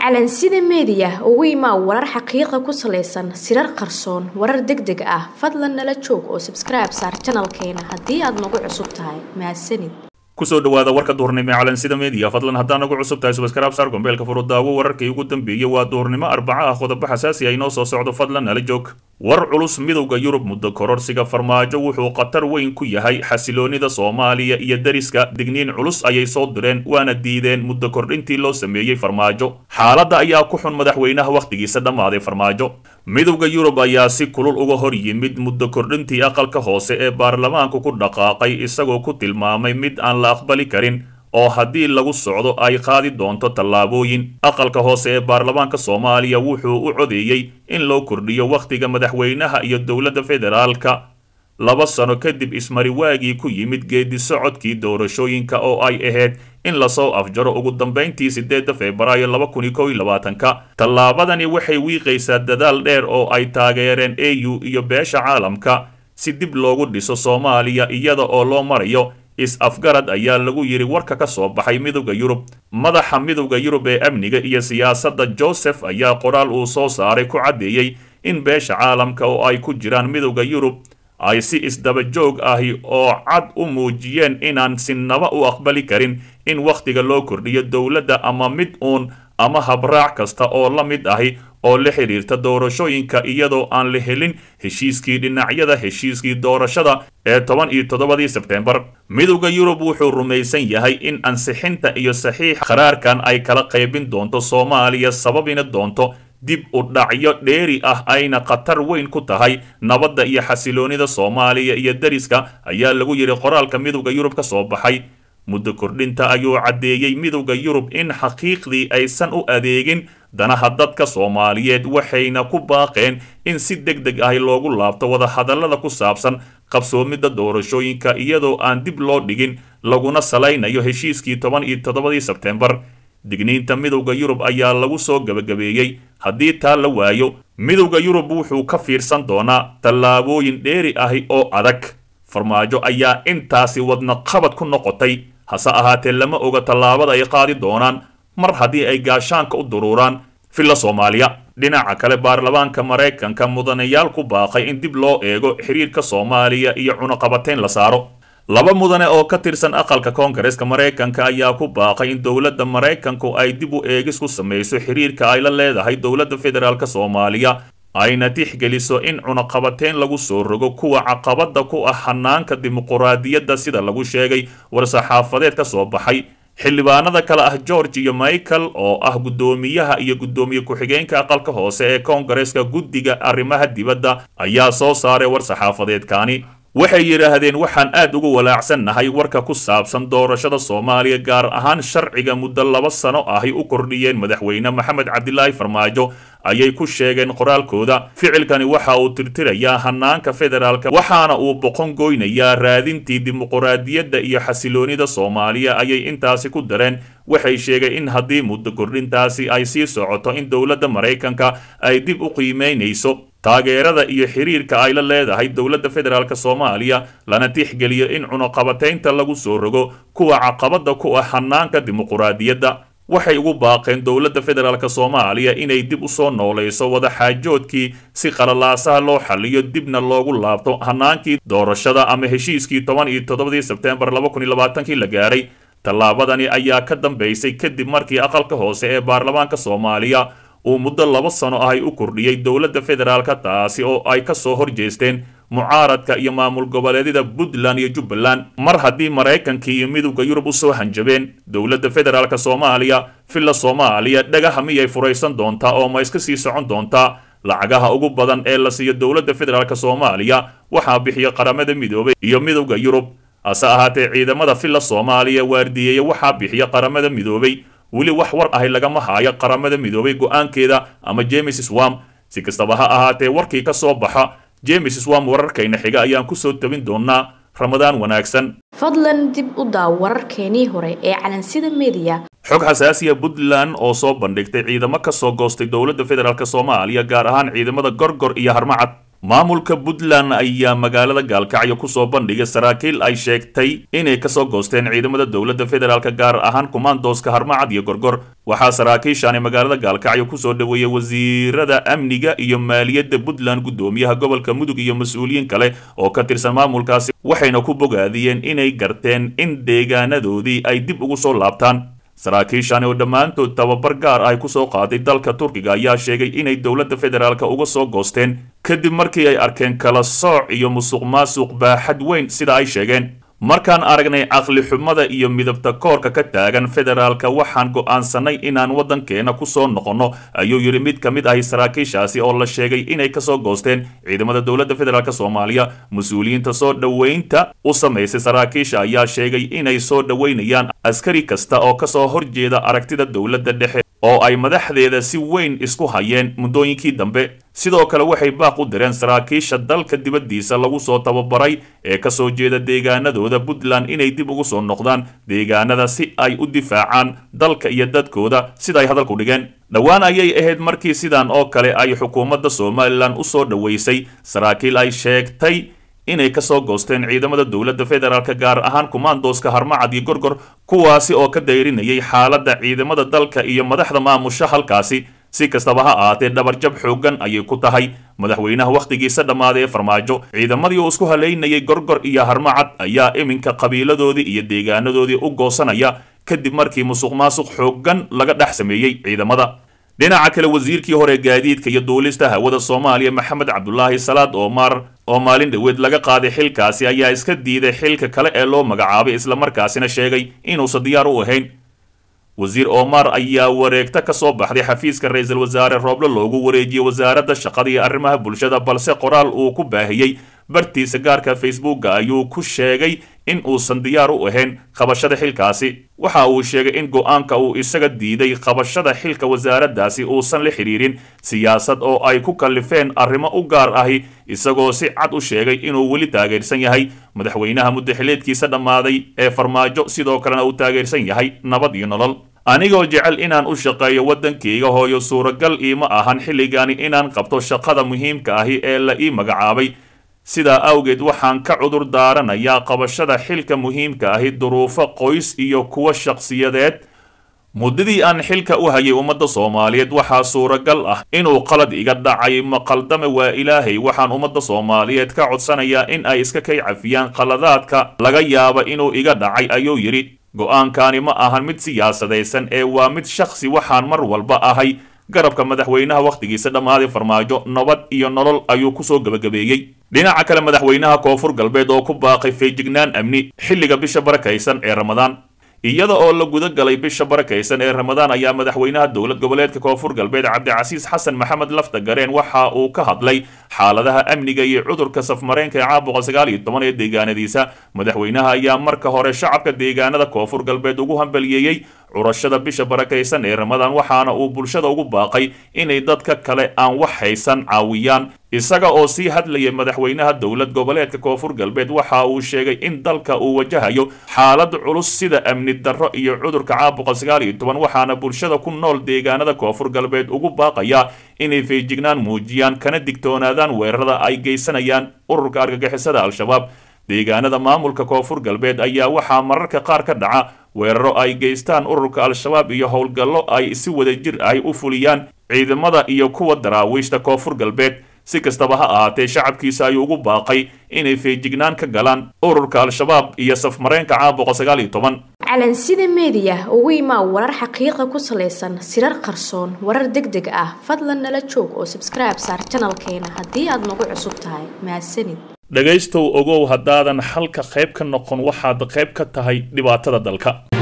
calansida meediya ugu imaa warar xaqiiqa ku salaysan sirar qarsoon warar deg deg ah fadlan nala joog oo sabskribe saar janalkeena haddii aad nagu cusub tahay mahadsanid kusoo dhawaada warka duhurnimo ee calansida media fadlan haddaan nagu cusub tahay subaskraab saar gombeelka furudaawo wararkii ugu dambeeyey waa duhurnimo arbaca ah qodobo xasaasi ah inoo soo socdo fadlan nala joog war culus midowda yurub muddo kororsiga farmaajo wuxuu khatar weyn ku yahay xasiloonida soomaaliya iyo deriska digniin culus ayay soo direen waana diideen muddo kordhintii loo sameeyey farmaajo xaaladda ayaa ku xun madaxweynaha wakhtigiisa dhammaaday farmaajo midowda yurub ayaa si kulul uga hor yimid muddo kordhintii aqalka hoose ee baarlamaanku ku dhaqaaqay isagoo ku tilmaamay mid aan la aqbali karin oo haddii lagu socdo ay qaadi doonto tallaabooyin aqalka hoose ee baarlamaanka soomaaliya wuxuu u codeeyey in loo kordhiyo wakhtiga madaxweynaha iyo dowladda federaalka laba sano kadib ismariwaagii ku yimid geedi socodkii doorashooyinka oo ay ahayd in lasoo afjaro ugu dambayntii sideedda febraayo laba kun iyo kow iyo labaatanka tallaabadani waxay wiiqaysaa dadaal dheer oo ay taageereen a u iyo beesha caalamka si dib loogu dhiso soomaaliya iyada oo loo marayo is-afgarad ayaa lagu yidhi warka ka soo baxay midowda yurub madaxa midowda yurub ee amniga iyo siyaasadda joseph ayaa qoraal uu soo saaray ku caddeeyey in beesha caalamka oo ay ku jiraan midowda yurub ay si isdaba joog ahi oo cad u muujiyeen inaan sinaba u aqbali karin in wakhtiga loo kordhiyo dowladda ama mid uun ama habraac kasta oo la mid ahi oo la xidhiirta doorashooyinka iyadoo aan la helin heshiiskii dhinacyada heshiiskii doorashada ee toban iyo toddobadii sebteembar midowda yurub wuxuu rumaysan yahay in ansixinta iyo saxiix qaraarkan ay kala qaybin doonto soomaaliya sababina doonto dib u dhacyo dheeri ah ayna khatar weyn ku tahay nabadda iyo xasiloonida soomaaliya iyo deriska ayaa lagu yidhi qoraalka midowda yurub ka soo baxay muddo kordhinta ayuu caddeeyey midowda yurub in xaqiiqdii aysan u adeegin danaha dadka soomaaliyeed waxayna ku baaqeen in si deg deg ahi loogu laabto wadahadallada ku saabsan qabsoomidda doorashooyinka iyadoo aan dib loo dhigin laguna salaynayo heshiiskii toban iyo toddobadii sebteembar digniinta midowda yurub ayaa lagu soo gebagabeeyey haddii taa la waayo midowda yurub wuxuu ka fiirsan doonaa tallaabooyin dheeri ahi oo adag farmaajo ayaa intaasi wadna qabad ku noqotay hase ahaatee lama oga tallaabada ay qaadi doonaan mar haddii ay gaashaanka u duruuraan villa soomaaliya dhinaca kale baarlamaanka maraykanka mudanayaal ku baaqay in dib loo eego xiriirka soomaaliya iyo cunaqabateyn la saaro laba mudane oo ka tirsan aqalka koongareeska maraykanka ayaa ku baaqay in dowladda maraykanku ay dib u eegis ku samayso xiriirka ay la leedahay dowladda federaalk soomaaliya ayna tixgeliso in cunaqabateyn lagu soo rogo kuwa caqabada ku ah hanaanka dimuquraadiyadda sida lagu sheegay war-saxaafadeed ka soo baxay xildhibaanada kale ah george iyo michael oo ah guddoomiyaha iyo guddoomiye ku-xigeenka aqalka hoose ee koongareeska guddiga arrimaha dibadda ayaa soo saaray war-saxaafadeedkaani waxay yidhaahdeen waxaan aad ugu walaacsannahay warka ku saabsan doorashada soomaaliya gaar ahaan sharciga muddo laba sano ahy u kordhiyeen madaxweyne maxamed cabdilaahi farmaajo ayay ku sheegeen qoraalkooda ficilkani waxa uu tirtirayaa hanaanka federaalka waxaana uu boqon goynayaa raadintii dimuquraadiyadda iyo xasiloonida soomaaliya ayay intaasi ku dareen waxay sheegeen in haddii muddo kordhintaasi ay sii socoto in dowladda maraykanka ay dib u qiimeynayso taageerada iyo xiriirka ay la leedahay dowladda federaalk soomaaliya lana tixgeliyo in cunuqabateynta lagu soo rogo kuwa caqabada ku ah hanaanka dimuquraadiyadda waxay ugu baaqeen dowladda federaalk soomaaliya inay dib u soo noolayso wadaxaajoodkii si qalalaasaha loo xaliyo dibna loogu laabto hanaankii doorashada ama heshiiskii toban iyo toddobadii sebteembar laba kun iyo labaatankii la gaaray tallaabadani ayaa ka dambaysay kadib markii aqalka hoose ee baarlamaanka soomaaliya uu muddo laba sano ahay u kordhiyey dowladda federaalka taasi oo ay ka soo horjeesteen mucaaradka iyo maamul goboleedyada puntland iyo jubbaland mar haddii maraykanka iyo midowda yurub usoo hanjabeen dowladda federaalk soomaaliya villa soomaaliya dhagaha miyay furaysan doontaa oo ma iska sii socon doontaa lacagaha ugu badan ee la siiyo dowladda federaalk soomaaliya waxaa bixiya qaramada midoobay iyo midowda yurub hase ahaatee ciidamada villa soomaaliya waardiyeeya waxaa bixiya qaramada midoobay weli wax war ahi lagama haayo qaramada midoobay go-aankeeda ama james swam si kastaba ha ahaatee warkii ka soo baxa james swam wararkayna xiga ayaan kusoo tabin doonaa ramadaan wanaagsan fadlan dib u daaw wararkeenii hore ee calansida meediya xog xasaasiya puntland oo soo bandhigtay ciidamo ka soo goostay dowladda federaalk soomaaliya gaar ahaan ciidamada gorgor iyo harmacad maamulka puntland ayaa magaalada gaalkacyo kusoo bandhigay saraakiil ay sheegtay inay kasoo goosteen ciidamada dowladda federaalk gaar ahaan kumaandooska harmacad iyo gorgor waxaa saraakiishaani magaalada gaalkacyo kusoo dhaweeyey wasiirada amniga iyo maaliyadda puntland guddoomiyaha gobolka mudug iyo mas-uuliyiin kale oo ka tirsan maamulkaasi waxayna ku bogaadiyeen inay garteen in deegaanadoodii ay dib ugu soo laabtaan saraakiishani oo dhammaantood tababar gaar ah kusoo qaaday dalka turkiga ayaa sheegay inay dowladda federaalk uga soo goosteen kadib markii ay arkeen kala sooc iyo musuq maasuq baaxad weyn sida ay sheegeen markaan aragnay caqli xumada iyo midabta koorka ka taagan federaalka waxaan go'aansanay inaan waddankeena kusoo noqonno ayuu yidhi mid ka mid ahi saraakiishaasi oo la sheegay inay kasoo goosteen ciidamada dowladda federaalk soomaaliya mas-uuliyiinta soo dhoweynta u samaysay saraakiisha ayaa sheegay inay soo dhoweynayaan askari kasta oo kasoo horjeeda aragtida dowladda dhexe oo ay madaxdeeda si weyn isku hayeen muddooyinkii dambe sidoo kale waxay baaq u direen saraakiisha dalka dibaddiisa lagu soo tababaray ee kasoo jeeda deegaanadooda puntland inay dib ugu soo noqdaan deegaanada si ay u difaacaan dalka iyo dadkooda sida ay hadalku dhigeen dhowaan ayay ahayd markii sidan oo kale ay xukuumadda somalilan u soo dhoweysay saraakiil ay sheegtay inay kasoo goosteen ciidamada dowladda federaalk gaar ahaan kumaandooska harmacad iyo gorgor kuwaasi oo ka dayrinayay xaaladda ciidamada dalka iyo madaxda maamusha halkaasi si kastaba ha ahaatee dhabarjab xooggan ayay ku tahay madaxweynaha wakhtigiisa dhammaaday ee farmaajo ciidamadii uu isku halaynayay gorgor iyo harmacad ayaa iminka qabiiladoodii iyo deegaanadoodii u goosanaya kadib markii musuq maasuq xooggan laga dhex sameeyey ciidamada dhinaca kale wasiirkii hore gaadiidka iyo duulista hawada soomaaliya maxamed cabdulaahi salaad oomar oo maalin dhoweed laga qaaday xilkaasi ayaa iska diiday xilka kale ee loo magacaabay islamarkaasina sheegay inuusan diyaar u ahayn wasiir omar ayaa wareegta ka soo baxday xafiiska ra-iisul wasaare rooble loogu wareejiyey wasaaradda shaqada iyo arrimaha bulshada balse qoraal uu ku baahiyey bartiisa gaarka facebooka ayuu ku sheegay in uusan diyaar u ahayn qabashada xilkaasi waxa uu sheegay in go-aanka uu isaga diiday qabashada xilka wasaaraddaasi uusan la xidhiirin siyaasad oo ay ku kallifeen arrimo u gaar ahi isagoo si cad u sheegay inuu weli taageersan yahay madaxweynaha muddaxileedkiisa dhammaaday ee farmaajo sidoo kalena uu taageersan yahay nabad iyo nolol anigoo jecel inaan u shaqeeyo waddankayga hooyo suuragal iima ahan xilligani inaan qabto shaqada muhiimka ahi ee la ii magacaabay sidaa awgeed waxaan ka cudur daaranayaa qabashada xilka muhiimka ahi duruufo qoys iyo kuwa shakhsiyadeed muddadii aan xilka u hayay ummadda soomaaliyeed waxaa suuragal ah inuu qalad iga dhacay maqaldame waa ilaahay waxaan ummadda soomaaliyeed ka codsanayaa in ay iska kay cafiyaan qaladaadka laga yaaba inuu iga dhacay ayuu yidhi go-aankani ma ahan mid siyaasadaysan ee waa mid shakhsi waxaan mar walba ahay garabka madaxweynaha wakhtigiisa dhammaaday farmaajo nabad iyo nolol ayuu kusoo gebagabeeyey dhinaca kale madaxweynaha koonfur galbeed oo ku baaqay feejignaan amni xilliga bisha barakaysan ee ramadaan iyada oo la guda galay bisha barakaysan ee ramadaan ayaa madaxweynaha dowlad goboleedka koonfur galbeed cabdicasiis xasan maxamed lafta gareen waxa uu ka hadlay xaaladaha amniga iyo cudurka safmareenka ee caabuqa sagaal iyo toban ee deegaanadiisa madaxweynaha ayaa marka hore shacabka deegaanada koonfur galbeed ugu hambaliyeeyey curashada bisha barakaysan ee ramadaan waxaana uu bulshada ugu baaqay inay dadka kale aan wax haysan caawiyaan isaga oo sii hadlayay madaxweynaha dowlad goboleedka koonfur galbeed waxa uu sheegay in dalka uu wajahayo xaalad culus sida amni darro iyo cudurka caabuqa sagaal iyo toban waxaana bulshada ku nool deegaanada koonfur galbeed ugu baaqaya inay feejignaan muujiyaan kana digtoonaadaan weerarada ay geysanayaan ururka argagixisada al-shabaab deegaanada maamulka koonfur galbeed ayaa waxaa mararka qaar ka dhaca weeraro ay geystaan ururka al-shabaab iyo howlgallo ay si wadajir ahi u fuliyaan ciidamada iyo kuwa daraawiishta koonfur galbeed si kastaba ha ahaatee shacabkiisa ayuu ugu baaqay inay feejignaan ka galaan ururka al-shabaab iyo safmareenka caabuqa sagaal iyo toban calansida meediya ugu imaa warar xaqiiqa ku salaysan sirar qarsoon warar deg deg ah fadlan nala joog oo sabskribe saar janalkeena haddii aad nagu cusub tahay mahadsanid dhegaystow ogow haddaadan xalka qayb ka noqon waxaad qayb ka tahay dhibaatada dalka